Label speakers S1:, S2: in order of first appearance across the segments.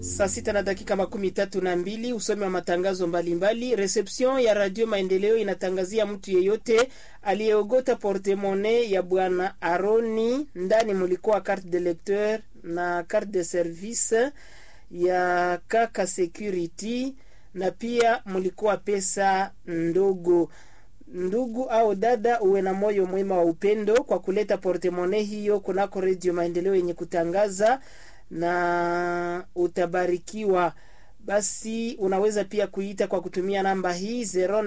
S1: Saa sita na dakika makumi tatu na mbili usomi wa matangazo mbalimbali. Reception ya Radio Maendeleo inatangazia mtu yeyote aliyeogota portemone ya bwana Aroni, ndani mulikuwa carte de lecteur na carte de service ya kaka security na pia mulikuwa pesa ndogo. Ndugu au dada, uwe na moyo mwema wa upendo kwa kuleta portemone hiyo kunako redio Maendeleo yenye kutangaza na utabarikiwa. Basi unaweza pia kuita kwa kutumia namba hii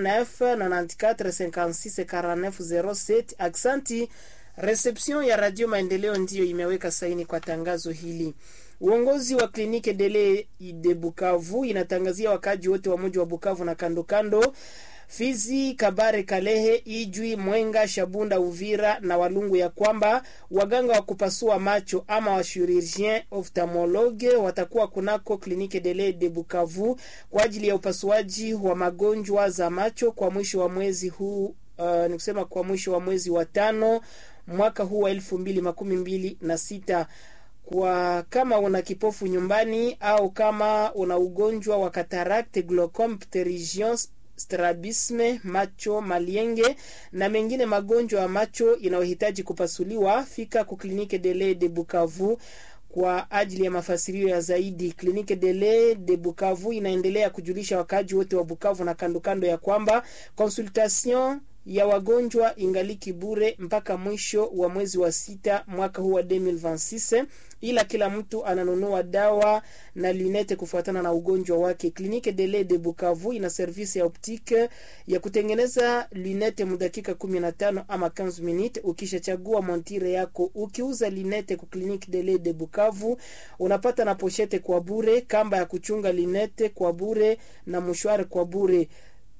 S1: 0994564907. Aksanti. Reception ya Radio Maendeleo ndiyo imeweka saini kwa tangazo hili. Uongozi wa kliniki Dele de Bukavu inatangazia wakaji wote wa mji wa Bukavu na kando kando Fizi, Kabare, Kalehe, Ijwi, Mwenga, Shabunda, Uvira na Walungu ya kwamba waganga wa kupasua macho ama wa chirurgien ophthalmologue watakuwa kunako kliniki Dele de Bukavu kwa ajili ya upasuaji wa magonjwa za macho kwa mwisho wa mwezi huu uh, ni kusema kwa mwisho wa mwezi wa tano mwaka huu wa elfu mbili makumi mbili na sita kwa kama una kipofu nyumbani au kama una ugonjwa wa katarakte, glaucome, pterygium strabisme, macho malienge na mengine magonjwa ya macho inayohitaji kupasuliwa, fika ku klinike Dele de Bukavu kwa ajili ya mafasirio ya zaidi. Klinike Dele de Bukavu inaendelea kujulisha wakaji wote wa Bukavu na kando kando ya kwamba consultation ya wagonjwa ingaliki bure mpaka mwisho wa mwezi wa sita mwaka huu wa 2026 ila kila mtu ananunua dawa na lunete kufuatana na ugonjwa wake. Klinike Dele de Bukavu ina service ya optique ya kutengeneza lunete mudakika 15 ama 15 minute. Ukishachagua montire yako, ukiuza lunete ku Klinike Dele de Bukavu unapata na pochete kwa bure, kamba ya kuchunga lunete kwa bure na mshwari kwa bure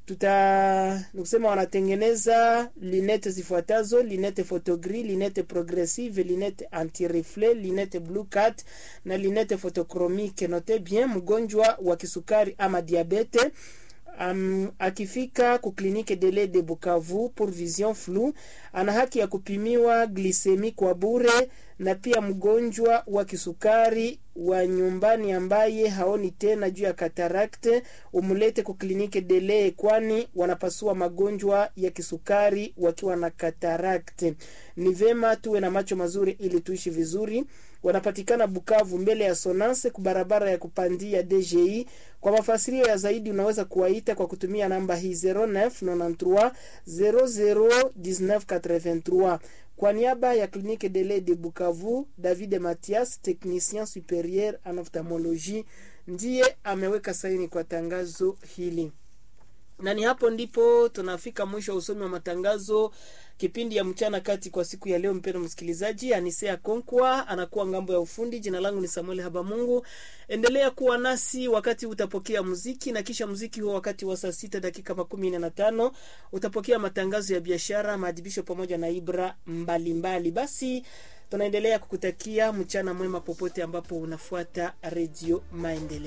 S1: tuta nikusema wanatengeneza linete zifuatazo: linete photogris, linete progressive, linete anti-reflet, linete blue cat na linete photochromique. Note bien, mgonjwa wa kisukari ama diabete Um, akifika ku klinike Dele de Bukavu pour vision flou ana haki ya kupimiwa glisemi kwa bure, na pia mgonjwa wa kisukari wa nyumbani ambaye haoni tena juu ya katarakte umulete ku klinike Dele, kwani wanapasua magonjwa ya kisukari wakiwa na katarakte. Ni vema tuwe na macho mazuri ili tuishi vizuri. Wanapatikana Bukavu mbele ya Sonance ku barabara ya kupandia DGI. Kwa mafasirio ya zaidi unaweza kuwaita kwa kutumia namba hii 0993 001983. Kwa niaba ya klinike Dele de Bukavu, David Mathias, technicien superieur en ophthalmologie, ndiye ameweka saini kwa tangazo hili na ni hapo ndipo tunafika mwisho wa usomi wa matangazo kipindi ya mchana kati kwa siku ya leo. Mpendwa msikilizaji, Anisea Konkwa anakuwa ngambo ya ufundi. Jina langu ni Samuel Habamungu. Endelea kuwa nasi wakati utapokea muziki, na kisha muziki huo wakati wa saa sita dakika makumi nne na tano utapokea matangazo ya biashara, maadhibisho pamoja na ibra mbalimbali mbali. Basi tunaendelea kukutakia mchana mwema popote ambapo unafuata Redio Maendeleo.